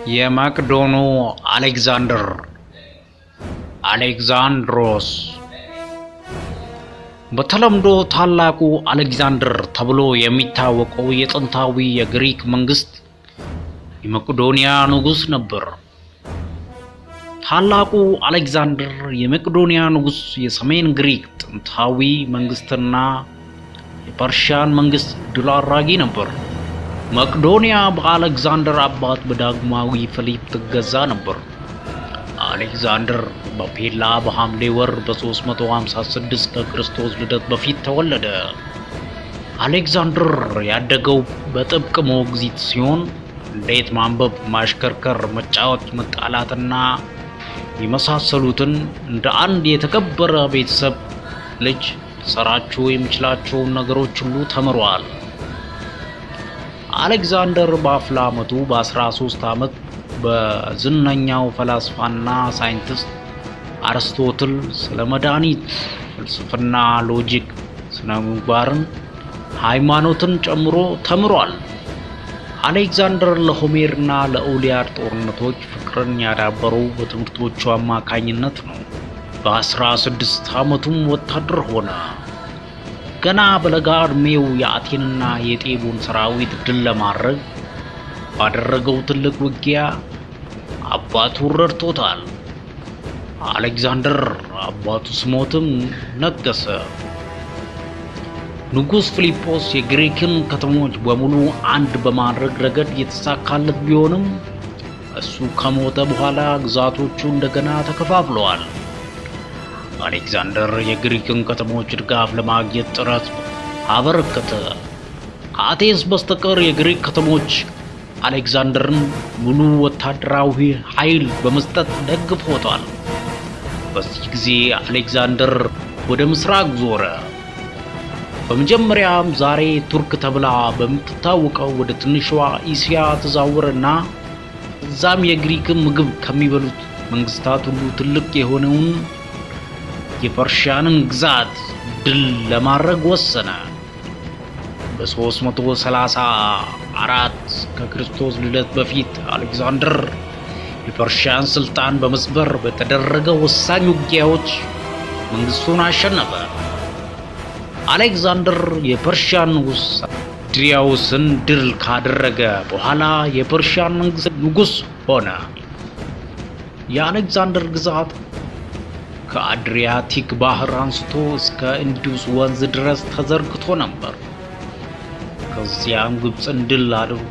የመቅዶኑ አሌክዛንደር አሌክዛንድሮስ በተለምዶ ታላቁ አሌክዛንደር ተብሎ የሚታወቀው የጥንታዊ የግሪክ መንግስት የመቅዶንያ ንጉሥ ነበር። ታላቁ አሌክዛንደር የመቅዶንያ ንጉሥ የሰሜን ግሪክ ጥንታዊ መንግስትና የፐርሺያን መንግስት ድል አድራጊ ነበር። መቅዶንያ በአሌክዛንደር አባት በዳግማዊ ፊሊፕ ትገዛ ነበር። አሌክዛንደር በፔላ በሐምሌ ወር በ356 ከክርስቶስ ልደት በፊት ተወለደ። አሌክዛንደር ያደገው በጥብቅ ሞግዚት ሲሆን እንዴት ማንበብ፣ ማሽከርከር፣ መጫወት፣ መጣላትና የመሳሰሉትን እንደ አንድ የተከበረ ቤተሰብ ልጅ ሊሰራቸው የሚችላቸውን ነገሮች ሁሉ ተምሯል። አሌክዛንደር በአፍላ ዓመቱ በ13 ዓመት በዝነኛው ፈላስፋና ሳይንቲስት አርስቶትል ስለ መድኃኒት፣ ፍልስፍና፣ ሎጂክ፣ ስነ ምግባርን፣ ሃይማኖትን ጨምሮ ተምሯል። አሌክዛንደር ለሆሜርና ለኦሊያድ ጦርነቶች ፍቅርን ያዳበረው በትምህርቶቹ አማካኝነት ነው። በ16 ዓመቱም ወታደር ሆነ። ገና በለጋ ዕድሜው የአቴንና የጤቦን ሰራዊት ድል ለማድረግ ባደረገው ትልቅ ውጊያ አባቱ ረድቶታል። አሌክዛንደር አባቱ ሲሞትም ነገሰ። ንጉሥ ፊሊጶስ የግሪክን ከተሞች በሙሉ አንድ በማድረግ ረገድ የተሳካለት ቢሆንም እሱ ከሞተ በኋላ ግዛቶቹ እንደገና ተከፋፍለዋል። አሌክዛንደር የግሪክን ከተሞች ድጋፍ ለማግኘት ጥረት አበረከተ። ከአቴንስ በስተቀር የግሪክ ከተሞች አሌክዛንደርን ሙሉ ወታደራዊ ኃይል በመስጠት ደግፎታል። በዚህ ጊዜ አሌክዛንደር ወደ ምስራቅ ዞረ። በመጀመሪያም ዛሬ ቱርክ ተብላ በምትታወቀው ወደ ትንሿ እስያ ተዛወረና እዛም የግሪክን ምግብ ከሚበሉት መንግስታት ሁሉ ትልቅ የሆነውን የፐርሺያንን ግዛት ድል ለማድረግ ወሰነ። በ334 ከክርስቶስ ልደት በፊት አሌክዛንደር የፐርሺያን ስልጣን በመስበር በተደረገ ወሳኝ ውጊያዎች መንግስቱን አሸነፈ። አሌክዛንደር የፐርሺያን ንጉሥ ድሪያውስን ድል ካደረገ በኋላ የፐርሺያን መንግስት ንጉሥ ሆነ። የአሌክዛንደር ግዛት ከአድሪያቲክ ባህር አንስቶ እስከ ኢንዱስ ወንዝ ድረስ ተዘርግቶ ነበር። ከዚያም ግብፅን ድል አድርጎ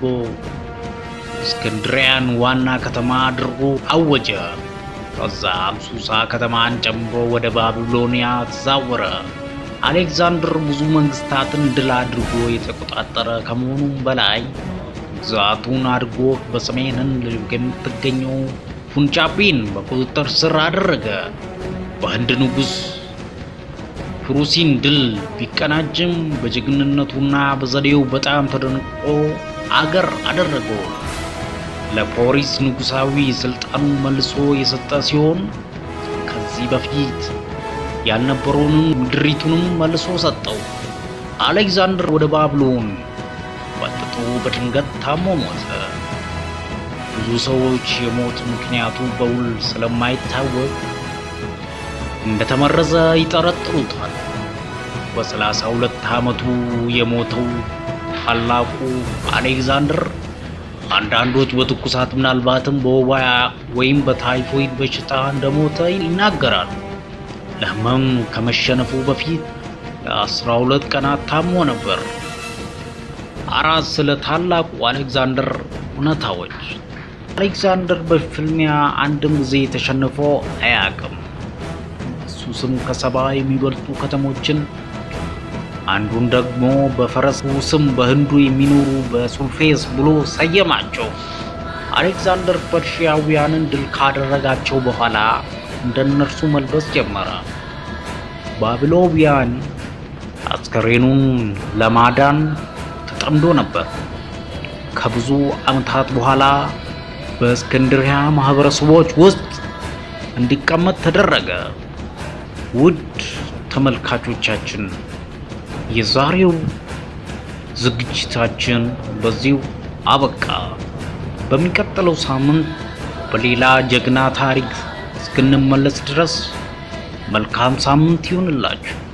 እስክንድሪያን ዋና ከተማ አድርጎ አወጀ። ከዛም ሱሳ ከተማን ጨምሮ ወደ ባቢሎኒያ ተዛወረ። አሌክዛንደር ብዙ መንግስታትን ድል አድርጎ የተቆጣጠረ ከመሆኑም በላይ ግዛቱን አድርጎ በሰሜን ህንድ የምትገኘው ፑንጃቢን በቁጥጥር ስር አደረገ። በህንድ ንጉሥ ፕሩሲን ድል ቢቀናጅም በጀግንነቱና በዘዴው በጣም ተደንቆ አገር አደረገው። ለፖሪስ ንጉሳዊ ስልጣኑን መልሶ የሰጠ ሲሆን ከዚህ በፊት ያልነበረውንም ምድሪቱንም መልሶ ሰጠው። አሌክዛንደር ወደ ባቢሎን ወጥቶ በድንገት ታሞ ሞተ። ብዙ ሰዎች የሞት ምክንያቱ በውል ስለማይታወቅ እንደተመረዘ ይጠረጥሩታል። በሰላሳ ሁለት ዓመቱ የሞተው ታላቁ አሌክዛንደር አንዳንዶች በትኩሳት ምናልባትም በወባ ወይም በታይፎይድ በሽታ እንደሞተ ይናገራሉ። ለህመም ከመሸነፉ በፊት ለአስራ ሁለት ቀናት ታሞ ነበር። አራት ስለ ታላቁ አሌክዛንደር እውነታዎች። አሌክዛንደር በፍልሚያ አንድም ጊዜ ተሸንፎ አያውቅም። እሱ ስም ከሰባ የሚበልጡ ከተሞችን አንዱን ደግሞ በፈረሱ ስም በህንዱ የሚኖሩ በሱልፌስ ብሎ ሰየማቸው። አሌክዛንደር ፐርሺያውያንን ድል ካደረጋቸው በኋላ እንደነርሱ መልበስ ጀመረ። ባቢሎኒያን አስከሬኑን ለማዳን ተጠምዶ ነበር። ከብዙ ዓመታት በኋላ በእስክንድሪያ ማህበረሰቦች ውስጥ እንዲቀመጥ ተደረገ። ውድ ተመልካቾቻችን የዛሬው ዝግጅታችን በዚሁ አበቃ። በሚቀጥለው ሳምንት በሌላ ጀግና ታሪክ እስክንመለስ ድረስ መልካም ሳምንት ይሁንላችሁ።